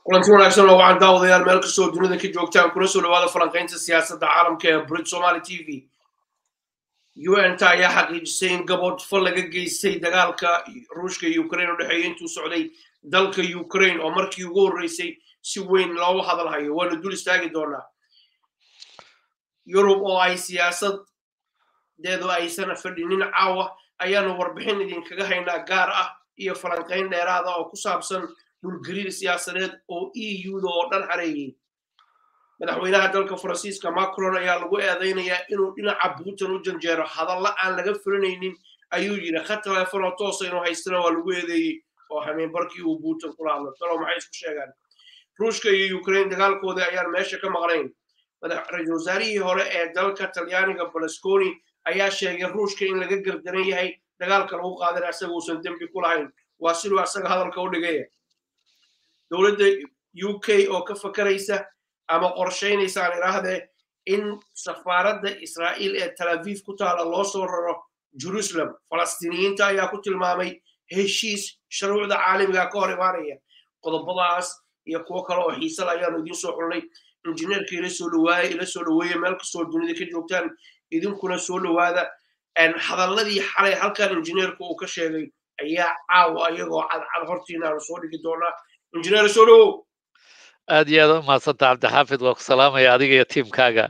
kulanti wanaagsan oo waxaan daawadayaal meel kastoo dunida ka joogtaan kuna soo dhawaada falanqaynta siyaasadda caalamka ee brit somali t v un-ta ayaa xaqiijisay in gabodh fal laga geystay dagaalka ruushka iyo ukraine u dhexeeya intuu socday dalka ukraine oo markii ugu horreysay si weyn loogu hadalhayo waanu dul istaagi doonaa yurub oo ay siyaasadeedu aysan fadhinin caawa ayaanu warbixin idinkaga haynaa gaar ah iyo falanqayn dheeraada oo ku saabsan dhulgariir siyaasadeed oo e u-da oo dhan xareeyey madaxweynaha dalka faransiiska macron ayaa lagu eedaynayaa inuu dhinaca putin u janjeero hadalla aan laga fulinaynin ayuu yidhi khad telefonoo toosa inuu haystana waa lagu eedeeyey oo hameenbarkii uu putin kula hadlo talo maxay isku sheegaan ruushka iyo ukraine dagaalkoodii ayaan meesha ka maqnayn ra-iisul wasaarihii hore ee dalka talyaaniga balasconi ayaa sheegay ruushka in laga gardaran yahay dagaalka lagu qaadana isaga uusan dembi ku lahayn waa siduu asaga hadalka u dhigaya dowladda u k oo ka fakaraysa ama qorshaynaysa aan idhaahdee in safaaradda israa'iil ee tel aviv ku taala loo soo raro jerusalem falastiiniyiinta ayaa ku tilmaamay heshiis shuruucda caalamiga ka hor imaanaya qodobadaas iyo kuwo kale oo xiisal ayaanu idiin soo xulnay injineerka ila soo dhawaaya ila soo dhaweeya meel kastoo dunida ka joogtaan idinkuna soo dhawaada hadalladii xalay halkan injineerka uu ka sheegay ayaa caawa iyagoo cadcad hortiina aanu soo dhigi doonaa injineer soo dhawow aad iyo aad u mahadsanta cabdixaafid waa ku salaamaya adiga iyo tiimkaaga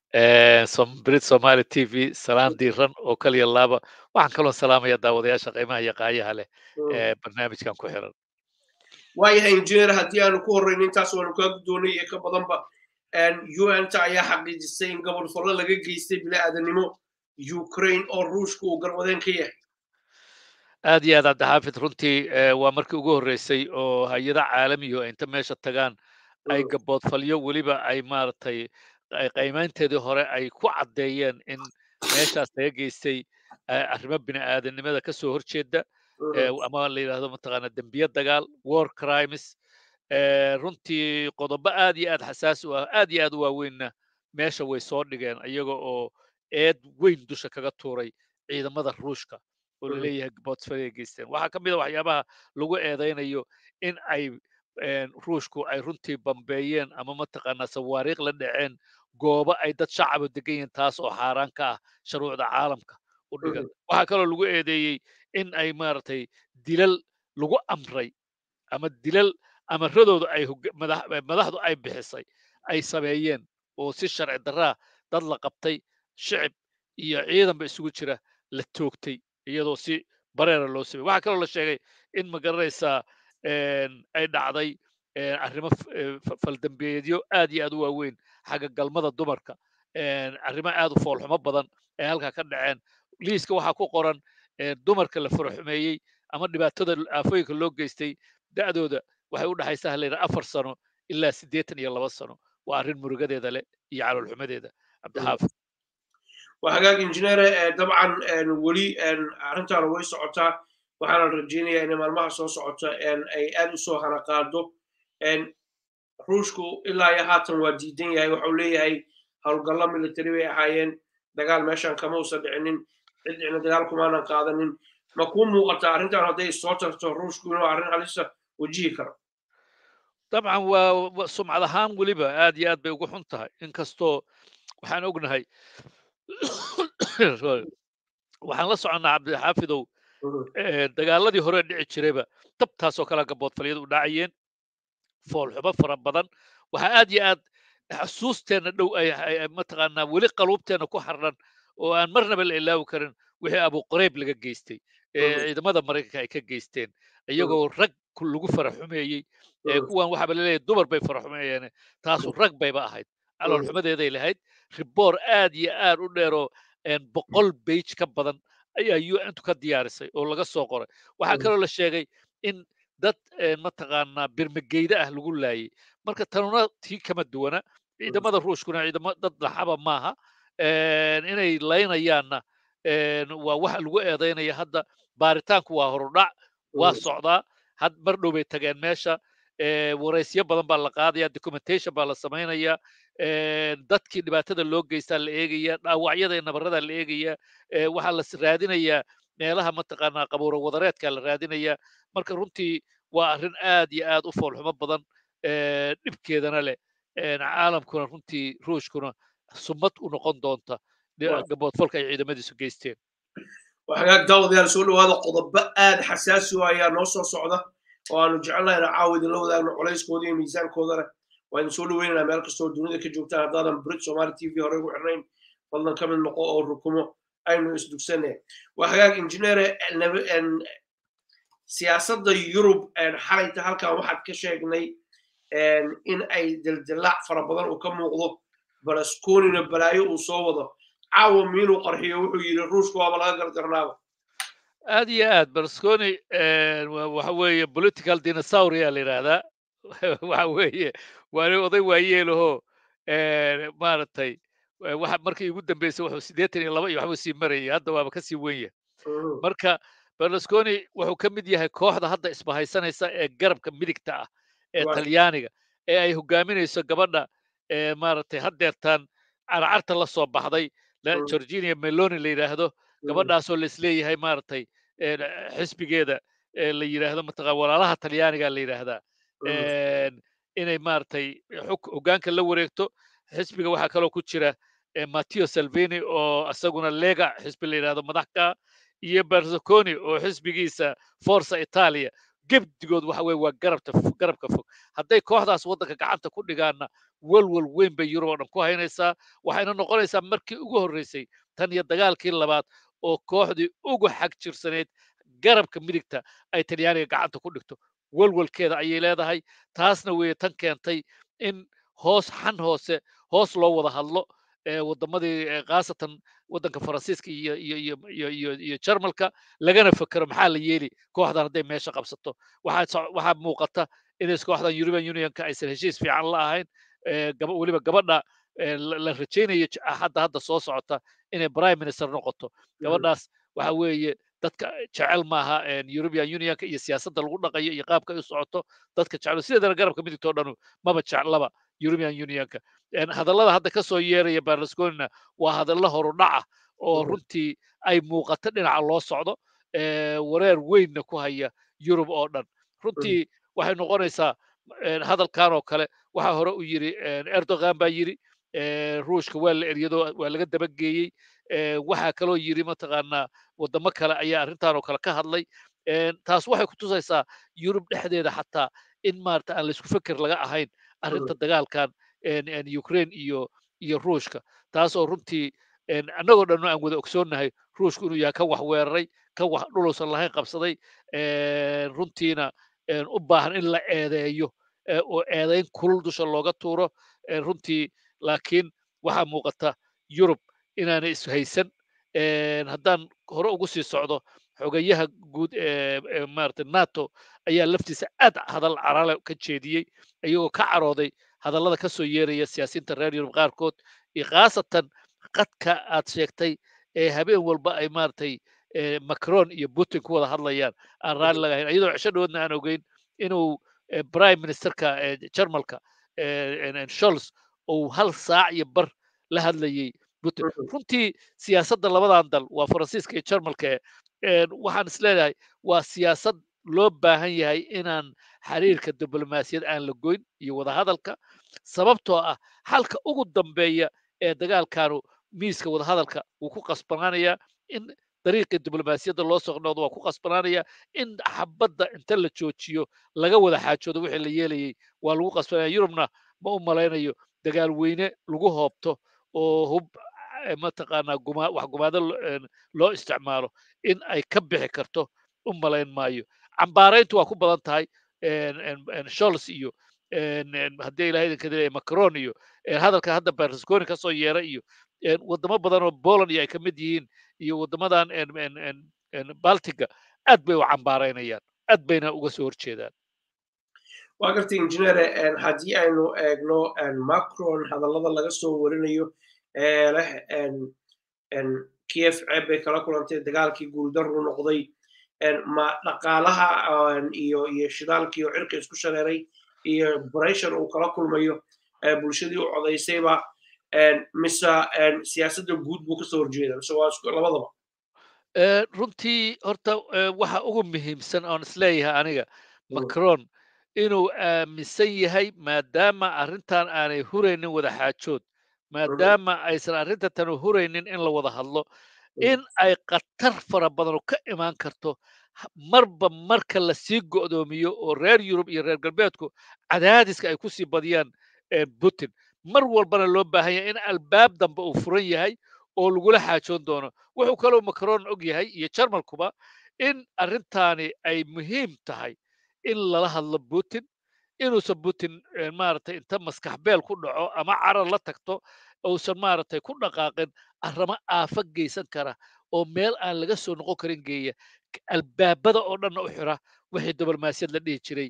brit somali t v salaan diiran oo kaliya laaba waxaan kaloo salaamaya daawadayaasha qiimaha iyo qaayaha leh ee barnaamijkan ku xiran waayahay injineer haddii aanu ku horreyno intaas waanu kaa guddoonay iyo ka badanba un-ta ayaa xaqiijisay in gobol fallo laga geystay bili-aadanimo ukraine oo ruushka uu garwadeen ka yahay aad iyo aad cabdixaafid runtii waa markii ugu horreysay oo hay-ada caalamiyo inta meesha tagaan ay gaboodfalyo weliba ay maaragtay qaymaynteedii hore ay ku caddeeyeen in meeshaas laga geystay arrimo bini'aadanimada ka soo horjeeda ama la yidhahdo mataqaana dembiye dagaal war crimes runtii qodobo aad iyo aad xasaasi u ah aad iyo aad u waaweynna meesha way soo dhigeen iyaga oo eed weyn dusha kaga tuuray ciidamada ruushka oo laleeyahay botsfalay geysteen waxaa ka mid a waxyaabaha lagu eedaynayo in ay ruushku ay runtii bambeeyeen ama mataqaanaa sawaariikh la dhaceen goobo ay dad shacaba degan yihiin taas oo xaaraan ka ah shuruucda caalamka u dhigan waxaa kaloo lagu eedeeyey in ay maaragtay dilal lagu amray ama dilal amaradooda ay madaxdu ay bixisay ay sameeyeen oo si sharci darraa dad la qabtay shicib iyo ciidanba isugu jira la toogtay iyadoo si bareera loo samey waxaa kaloo la sheegay in magaranaysaa ay dhacday arrimo faldambeedyo aad iyo aad u waaweyn xagga galmada dumarka arrimo aad u foolxumo badan ee halkaa ka dhaceen liiska waxaa ku qoran dumarka la faraxumeeyey ama dhibaatada aafooyinka loo geystay da'dooda waxay u dhexaysaa halayidhaha afar sano ilaa siddeetan iyo laba sano waa arrin murugadeeda leh iyo caloolxumadeeda cabdixaafid waa hagaag injineere dabcan weli arrintaana way socotaa waxaana rajaynayaa inay maalmaha soo socota ay aad u soo hana qaado ruushku ilaa iyo haatan waa diidan yahay waxau leeyahay howlgallo military bay ahaayeen dagaal meeshan kama usan dhicinin cid dhicna dagaal kumaanan qaadanin ma kuu muuqataa arrintan hadday soo tarto ruushku inuu arrin halisa wajihi karo dabcan waa sumcad ahaan weliba aad iyo aad bay ugu xun tahay inkastoo waxaan ognahay waxaan la soconnaa cabdixaafidow dagaaladii hore dhici jirayba dabtaasoo kale gaboodfalyadu u dhacayeen foolxumo fara badan waxaa aad iyo aad xasuusteenna dhow mataqaanaa weli qaluubteenna ku xarran oo aan marnaba la ilaawi karin wixii abuqarayb laga geystay ciidamada maraykanka ay ka geysteen iyagoo rag lagu faraxumeeyey kuwan waxaaba laleeyahay dumar bay faraxumeeyeen taasu rag bayba ahayd caloolxumadeeday lahayd riboor aad iyo aad u dheeroo boqol beij ka badan ayaa un-tu ka diyaarisay oo laga soo qoray waxaa kaloo la sheegay in dad mataqaanaa birmageyda ah lagu laayay marka tanuna tii kama duwana ciidamada ruushkuna ciidamo dad laxaba maaha inay laynayaanna waa waxa lagu eedaynaya hadda baaritaanku waa horudhac waa socdaa had mar dhow bay tageen meesha waraysyo badan baa la qaadaya documentation baa la samaynaya dadkii dhibaatada loo geystaa la eegaya dhaawacyada iyo nabarada la eegaya waxaa la raadinayaa meelaha mataqaanaa qabuuro wadareedka la raadinaya marka runtii waa arrin aad iyo aad u foolxumo badan dhibkeedana leh caalamkuna runtii ruushkuna sumad u noqon doonta gaboodfalka ay ciidamadiisu geysteen hagaag daawadayaal soo dhawaada qodobo aad xasaasi u ayaa noo soo socda oo aanu jecelnahayna caawa idinla wadaagno culayskooda iyo miisaankoodana waa idin soo dhaweynaynaa meel kastoo dunida ka joogtaan haddaadan brit somali t v hore ugu xirnayn fadlan ka mid noqo oo rukumo aynu isdugsanay waa hagaag injineere siyaasadda yurub xalayta halkan waxaad ka sheegnay in ay dildilaac fara badan uu ka muuqdo balaskonina balaayo uu soo wado caawa miinuu qarxiyo wuxuu yidhi ruushka waaba laga gardarnaaba aad iyo aad balasconi waxa weeye political dinosauria la yidhaahdaa waxa weeye waa nin oday waayeelahoo maaragtay waxa markii ugu dambeysay wuxuu siddeetan iyo laba iyo waxbuu sii marayay hadda waaba kasii wenya marka berlusconi wuxuu ka mid yahay kooxda hadda isbahaysanaysa ee garabka midigta ah ee talyaaniga ee ay hogaaminayso gabadha maaragtay haddeertaan carcarta la soo baxday georginia meloni la yidhaahdo gabadhaasoo laisleeyahay maaragtay xisbigeeda la yidhaahdo mataqa walaalaha talyaaniga la yidhaahdaa inay maaragtay hoggaanka la wareegto xisbiga waxaa kaloo ku jira matteo salvini oo isaguna lega xisbi la yidhahdo madaxka iyo bersaconi oo xisbigiisa forza italia gebdigood waxa weye waa garabta garabka fog hadday kooxdaas waddanka gacanta ku dhigaanna walwal weyn bay yurub oo dhan ku haynaysaa waxayna noqonaysaa markii ugu horreysay tan iyo dagaalkii labaad oo kooxdii ugu xag jirsaneyd garabka midigta ay talyaaniga gacanta ku dhigto walwalkeeda ayay leedahay taasna weeye tan keentay in hoos xan hoose hoos loo wada hadlo waddamadii khaasatan waddanka faransiiska iyo iyo iyo iyo iyo iyo jarmalka lagana fekero maxaa la yeeli kooxdan hadday meesha qabsato waxaa waxaa muuqata inays kooxdan european unionka aysan heshiis fiican la ahayn weliba gabadha la rajaynayo hadda hadda soo socota inay prime minister noqoto gabadhaas waxa weeye dadka jecel maaha european unionka iyo siyaasadda lagu dhaqayo iyo qaabka ay u socoto dadka jecel sideedana garabka midigtoo dhanu maba jeclaba european unionka hadallada hadda ka soo yeeraya berlusconina waa hadallo horudhaca oo runtii ay muuqato dhinaca loo socdo wareer weynna ku haya yurub oo dhan runtii waxay noqonaysaa hadalkan oo kale waxaa hore u yiri erdogan baa yiri ruushka waa la eryado waa laga dabageeyey waxaa kaloo yiri mataqaanaa waddamo kale ayaa arrintan oo kale ka hadlay taas waxay kutusaysaa yurub dhexdeeda xataa in maarata aan laysku feker laga ahayn arrinta dagaalkan ukraine iyo iyo ruushka taas oo runtii annagoo dhan aan wada ogsoonnahay ruushku inuu yahay kan wax weeraray kan wax dhulusan lahayn qabsaday runtiina u baahan in la eedeeyo oo eedayn kulul dusha looga tuuro runtii laakiin waxaa muuqata yurub inaanay ishaysan haddaan hore ugu sii socdo xogayaha guud ee maarata nato ayaa laftiisa aad hadal carale ka jeediyey iyagoo ka carooday hadallada ka soo yeeraya siyaasiyiinta reer yurub qaarkood iyo khaasatan qadka aad sheegtay ee habeen walba ay maaragtay macron iyo putin ku wada hadlayaan aan raalli laga hayn iyadoo cisho dhawoodna aan ogeyn inuu prime ministerka jarmalka sholz uu hal saac iyo bar la hadlayey putin runtii siyaasadda labadan dal waa faransiiska iyo jarmalka waxaan is leedahay waa siyaasad loo baahan yahay inaan xiriirka diblomaasiyad aan la goyn iyo wadahadalka sababtoo ah halka ugu dambeeya ee dagaalkanu miiska wadahadalka wuu ku qasbanaanayaa in dariiqii diblomaasiyadda loo socnoodo waa ku qasbanaanaya in xabadda inta la joojiyo laga wada xaajoodo wixii la yeelayay waa lagu qasbanaya yurubna ma u malaynayo dagaal weyne lagu hoobto oo hub mataqaanaa guma wax gumaado loo isticmaalo in ay ka bixi karto u malayn maayo cambaarayntu waa ku badan tahay sholz iyo haddii ilahay idinka dilaya macron iyo hadalka hadda berlusconi ka soo yeera iyo waddamo badan oo poland iyo ay ka mid yihiin iyo waddamadan baltiga aad bay u cambaaraynayaan aad bayna uga soo horjeedaan waa gartay injineere haddii aynu eegno macron hadallada laga soo warinayo ee leh kiev ceeb bay kala kulantay dagaalkii guuldarru noqday ma dhaqaalaha iyo iyo shidaalkii oo cirka isku shareeray iyo breshar uu kala kulmayo bulshadii u codaysayba mise siyaasadda guud buu kasoo horjeeda mise waa labadaba runtii horta waxa ugu muhiimsan oon isleeyahay aniga macron inuu aaminsan yahay maadaama arrintan aanay huraynin wada xaajood maadaama aysan arrinta tanu huraynin in la wada hadlo in ay khatar fara badanu ka imaan karto marba marka lasii go'doomiyo oo reer yurub iyo reer galbeedku cadaadiska ay kusii badiyaan putin mar walbana loo baahan yahay in albaab dambe uu furan yahay oo lagula xaajoon doono wuxuu kaloo macron og yahay iyo jarmalkuba in arrintaani ay muhiim tahay in lala hadlo putin inuusan putin maaragtay inta maskax beel ku dhaco ama carar la tagto uusan maaragtay ku dhaqaaqin arrimo aafa geysan kara oo meel aan laga soo noqon karin geeya albaabada oo dhanna u xira wixii diblomaasiyad la dhihi jiray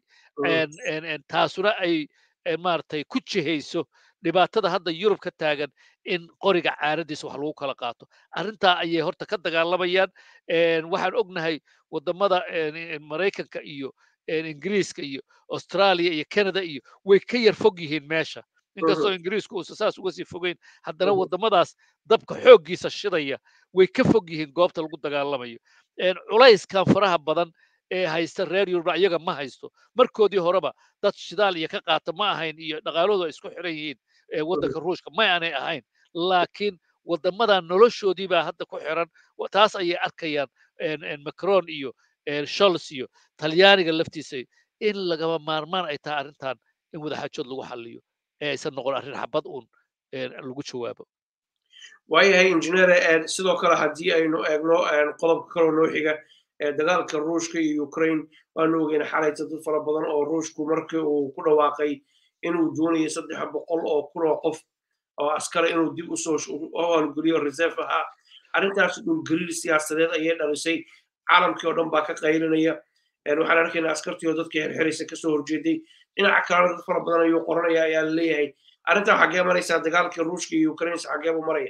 taasuna ay maaragtay ku jihayso dhibaatada hadda yurub ka taagan in qoriga caaradiisa wax lagu kala qaato arrintaa ayay horta ka dagaalamayaan waxaan ognahay wadamada maraykanka iyo ingiriiska iyo australia iyo canada iyo way ka yar fog yihiin meesha inkastoo ingiriisku uusan saas uga sii fogeyn haddana wadamadaas dabka xooggiisa shidaya way ka fog yihiin goobta lagu dagaalamayo culayskan faraha badan ee haysta reer yurubna iyaga ma haysto markoodii horeba dad shidaal iyo ka qaata ma ahayn iyo dhaqaaloodu ay isku xiran yihiin waddanka ruushka ma aanay ahayn laakiin wadamadan noloshoodii baa hadda ku xiran taas ayay arkayaan macron iyo shols iyo talyaaniga laftiisa in lagama maarmaan ay tahay arrintan in wadaxaajood lagu xaliyo ee aysan noqon arrin xabad uun lagu jawaabo waayahay injineer sidoo kale haddii aynu eegno qodobka kaloo noo xiga dagaalka ruushka iyo ukraine waanu ogeyna xalayta dad fara badan oo ruushku markii uu ku dhawaaqay inuu doonayo saddex boqol oo kun oo qof oo askara inuu dib usoo howlgeliyo reserve ahaa arrintaas dhulgariir siyaasadeed ayay dhalisay caalamkii oo dhan baa ka qaylinaya waxaan arkaynaa askartii oo dadka xerxeraysa kasoo horjeeday dhinaca kalena dad fara badan ayuu qoranaya ayaa laleeyahay arrintaa xaggee maraysaa dagaalkii ruushka iyo ukraine xaggee buu maraya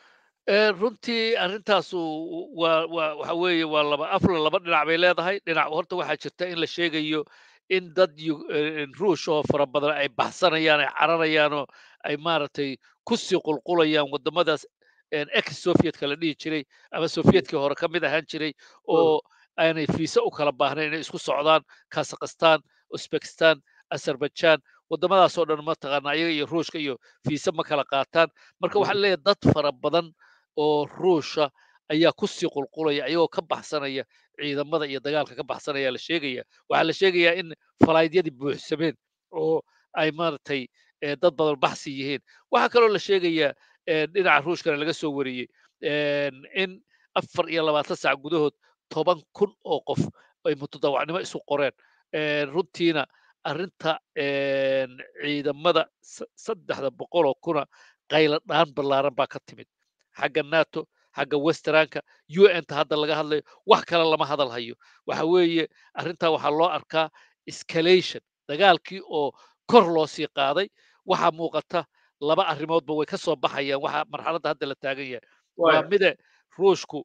runtii arrintaasu waa waa waxa weeye waa laba afla laba dhinac bay leedahay dhinac horta waxaa jirta in la sheegayo in dad ruush oo fara badan ay baxsanayaan ay cararayaan oo ay maaragtay kusii qulqulayaan waddamadaas ex sovietka la dhihi jiray ama sovietkii hore ka mid ahaan jiray oo aanay fiisa u kala baahnayn inay isku socdaan kazakhstan uzbekistan azerbaijan waddamadaasoo dhan mataqaana ayaga iyo ruushka iyo fiisa ma kala qaataan marka waxaa leeyahay dad fara badan oo ruusha ayaa kusii qulqulaya ayagoo ka baxsanaya ciidamada iyo dagaalka ka baxsanaya la sheegaya waxaa la sheegayaa in falaaydiyadii buuxsameen oo ay maaragtay dad badan baxsi yihiin waxaa kaloo la sheegayaa dhinaca ruushkana laga soo wariyey in afar iyo labaatan sac gudahood toban kun oo qof ay mutadawacnimo isu qoreen runtiina arrinta ciidamada saddexda boqol oo kuna qayla dhaan ballaaran baa ka timid xagga nato xagga westeranka u n ta hadda laga hadlayo wax kale lama hadal hayo waxa weeye arrintaa waxaa loo arkaa escalation dagaalkii oo kor loo sii qaaday waxaa muuqata laba arrimoodba way ka soo baxayaan waxa marxaladda hadda la taagan yahay waa mide ruushku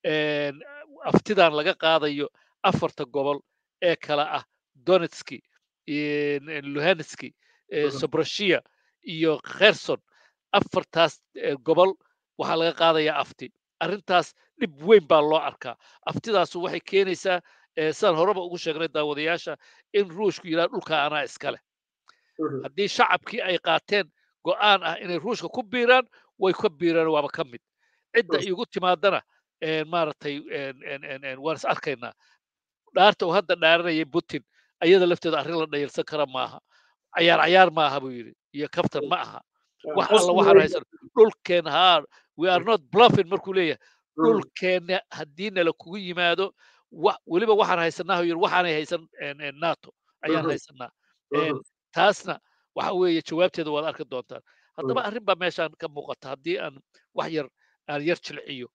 aftidan laga qaadayo afarta gobol ee kala ah donetski luhanski sobroshiya iyo kherson afartaas gobol waxaa laga qaadayaa afti arrintaas dhib weyn baa loo arkaa aftidaasu waxay keenaysaa sidaan horeba ugu sheegnay daawadayaasha in ruushku yidhaha dhulka anaa iska leh haddii shacabkii ay qaateen go'aan ah inay ruushka ku biiraan way ka biiraan waaba ka mid cidda igu timaadana maaragtay waan is arkaynaa dhaarta uu hadda dhaaranayay putin ayada lafteeda arrin la dhayalsan kara maaha cayaar cayaar maaha buu yidhi iyo kaftan ma aha wax alla waxaan haysan dhulkeen haa we are not bluffing markuu leeyahay dhulkeenna haddii nala kugu yimaado weliba waxaan haysanaa yidhi waxaanay haysan nato ayaan haysanaa taasna waxa weeye jawaabteeda waad arki doontaan haddaba arrin baa meeshaan ka muuqata haddii aan wax yar aan yar jilciyo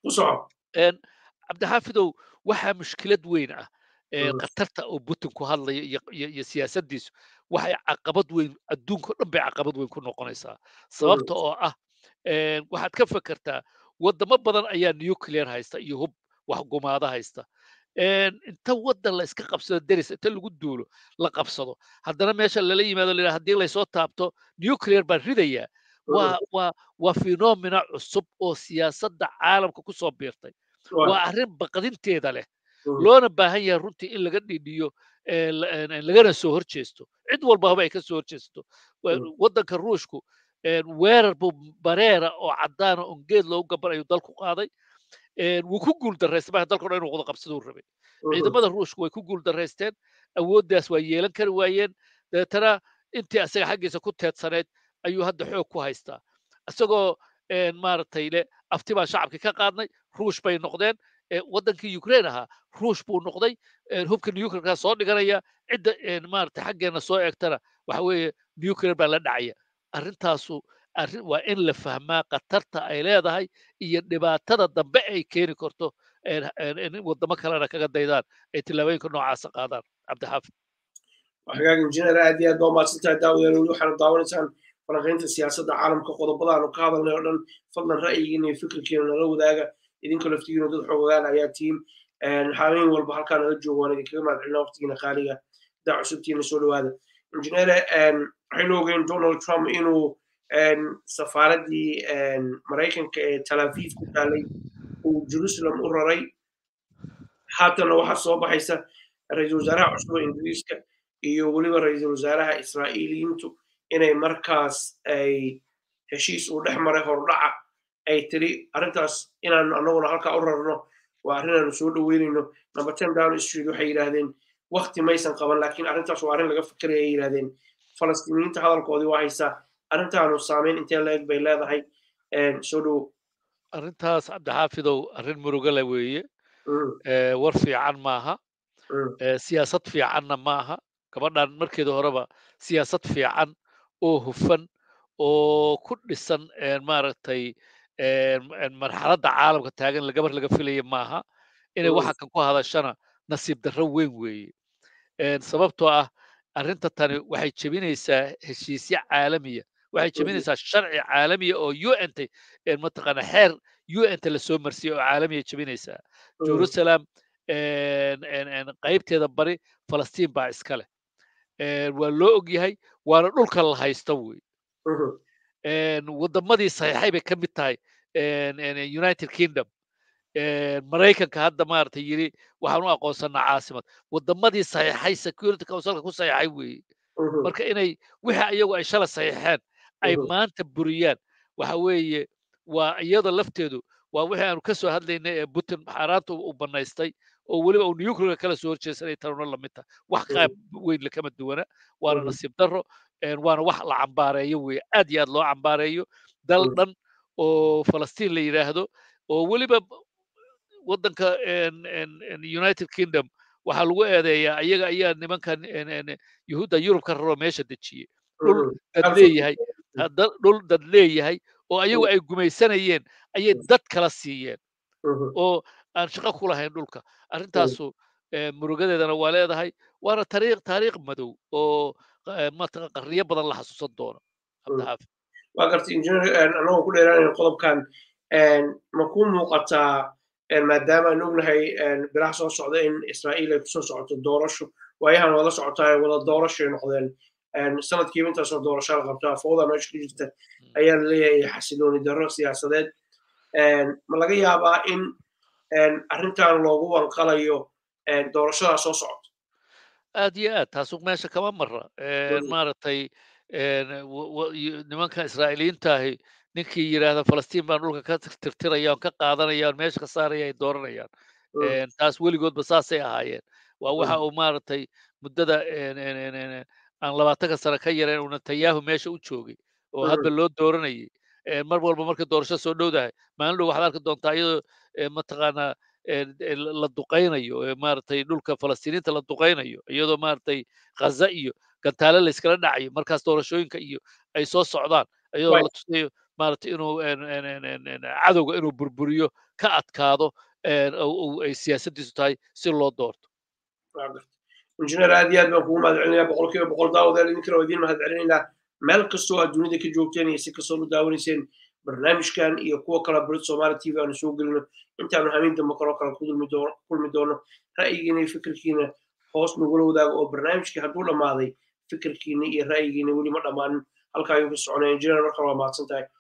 cabdixaafidow waxaa mushkilad weyn ah khatarta oo putin ku hadlayo iyo siyaasaddiisu waxay caqabad weyn adduunka o dhan bay caqabad weyn ku noqonaysaa sababta oo ah waxaad ka fekertaa waddamo badan ayaa nuclear haysta iyo hub wax gumaada haysta inta waddan la iska qabsado deris inta lagu duulo la qabsado haddana meesha lala yimaado la haddii laysoo taabto nuclear baan ridayaa waa waa waa phenomena cusub oo siyaasadda caalamka ku soo biirtay waa arrin baqdinteeda leh loona baahan yahay runtii in laga dhidhiyo lagana soo hor jeesto cid walbaba ay ka soo hor jeesto waddanka ruushku weerar buu bareera oo caddaana on geed loogu gaban ayuu dalku qaaday wuu ku guul daraystay marka dalka o dhan inuu wada qabsaduu rabay ciidamada ruushku way ku guul daraysteen awooddaas waa yeelan kari waayeen dabeetana intii asaga xaggiisa ku teedsaneyd ayuu hadda xoog ku haystaa isagoo maaragtay le afti baan shacabkii ka qaadnay ruush bay noqdeen waddankii ukraine ahaa ruush buu noqday hubka nuclearkaa soo dhiganaya cidda maaragtay xaggeena soo eegtana waxa weeye nuclear baa la dhacaya arrintaasu arrin waa in la fahmaa khatarta ay leedahay iyo dhibaatada dambe ay keeni karto in waddamo kalena kaga daydaan ay tillaabooyinka noocaasa qaadaan cabdixaafid hagaag injineer aad iyo aad baa umahadsantahay daawadayaal weli waxaana daawanaysaan falanqaynta siyaasadda caalamka qodobadaanu ka hadalnay oo dhan fadlan ra'yigiina iyo fikirkiina nala wadaaga idinka laftigiina dad xoogaan ayaa tiim habeen walba halkaa nala joogo waan idinkaga mahadcelina waqtigiina qaaliga daa cusubtiina soo dhawaada injineere waxaynu ogeyn donald trump inuu safaaraddii maraykanka ee tel aviv ku taalay uu jerusalem u raray haatana waxaa soo baxaysa ra-iisul wasaaraha cusub ee ingiriiska iyo weliba ra-iisul wasaaraha israa'iiliyiintu inay markaas ay heshiis uu dhex maray hordhaca ay tiri arrintaas inaanu annaguna halkaa u rarno waa arrin aanu soo dhoweynayno number ten down street waxay yidhaahdeen wakti maysan qaban laakiin arrintaas waa arrin laga fikeraya ay yidhahdeen falastiiniyiinta hadalkoodii waa haysaa arrintaanu saameyn intee la eg bay leedahay soo dhowo arrintaas cabdixaafidow arrin murugale weeye war fiican maaha siyaasad fiicanna maaha gabadhan markeeda horeba siyaasad fiican oo hufan oo ku dhisan maaragtay marxaladda caalamka taagan gabar laga filaya maaha inay waxa kan ku hadashana nasiib darro weyn weeye sababtoo ah arrinta tani waxay jebinaysaa heshiisyo caalamiya waxay jebinaysaa sharci caalamiya oo un ta mataqaana xeer un ta lasoo marsiyay oo caalamiya jebinaysaa jerusalem qaybteeda bari falastiin baa iska leh waa loo og yahay waana dhulka la haysta wey waddamadii saxiixay bay ka mid tahay united kingdom maraykanka hadda maaragtay yiri waxaan u aqoonsanaa caasimad waddamadii saxiixay security councilka ku saxiixay weeye marka inay wixii ayagu ay shala saxiixeen ay maanta buriyaan waxa weeye waa iyada lafteedu waa wixii aanu ka soo hadlaynay ee putin xaaraanta u banaystay oo weliba uu nuclear kala soo horjeesanay tanuna lamid tahay wax qaab weyn lakama duwana waana nasiib darro waana wax la cambaareeyo weeye aad iyo aad loo cambaareeyo dal dhan oo falastiin la yidhaahdo oo weliba waddanka united kingdom waxaa lagu eedeeyaa ayaga ayaa nimankan yuhuudda yurub ka raro meesha dejiyey dhul dad leeyahay dhul dad leeyahay oo ayagu ay gumaysanayeen ayay dad kala siiyeen oo aan shaqo ku lahayn dhulka arrintaasu murugadeedana waa leedahay waana tariikh taariikh madow oo mataqan qarniyo badan la xasuusan doono cabdixaafid waa gartay injineer anagoo ku dheeraanayna qodobkan ma ku muuqataa maadaama aan ognahay bilaha soo socda in israa'iil ay kusoo socoto doorasho waayahan wada socotaa wada doorashoy noqdeen sanadkiiba intaasoo doorasho la qabtaa fowda meesha ku jirta ayaa la leeyahay xasilooni darro siyaasadeed ma laga yaabaa in arrintan loogu wanqalayo doorashadaa soo socota aad iyo aad taasu meesha kama mara maaragtay nimanka israa'iiliyiintaahi ninkii yidhaahda falastiin baan dhulka ka tirtirayaan ka qaadanayaan meesha ka saaraya ay dooranayaan taas weligoodba saasay ahaayeen waa waxa uu maaragtay muddada aan labaatanka sano ka yareen uu netanyahu meesha u joogay oo hadba loo dooranayay mar walba markay doorasho soo dhowdahay maalin dhow waxaad arki doontaa iyadoo mataqaanaa la duqaynayo maaragtay dhulka falastiiniinta la duqaynayo iyadoo maaragtay ghaza iyo gantaale la iskala dhacayo markaas doorashooyinka iyo ay soo socdaan iyadoo la tusayo maaragtay inuu cadowga inuu burburiyo ka adkaado ay siyaasaddiisu tahay si loo doorto injineer aad iyo aad baan kugu mahadcelinayaa boqol kiiba boqol daawadeel idinkana waa idiin mahadcelinaynaa meel kastoo aad dunida ka joogteen iyo si kastoo u daawanayseen barnaamijkan iyo kuwa kale burid somaali t v aanu soo gelino intaanu hamiin dambe kaloo kale ku kulmi doono ra'yigiina iyo fikirkiina hoos nagula wadaago oo barnaamijkii hadduu dhammaaday fikirkiina iyo ra'yigiina weli ma dhammaanin halkaa ayuu ka soconaya injineer markale waa mahadsan tahay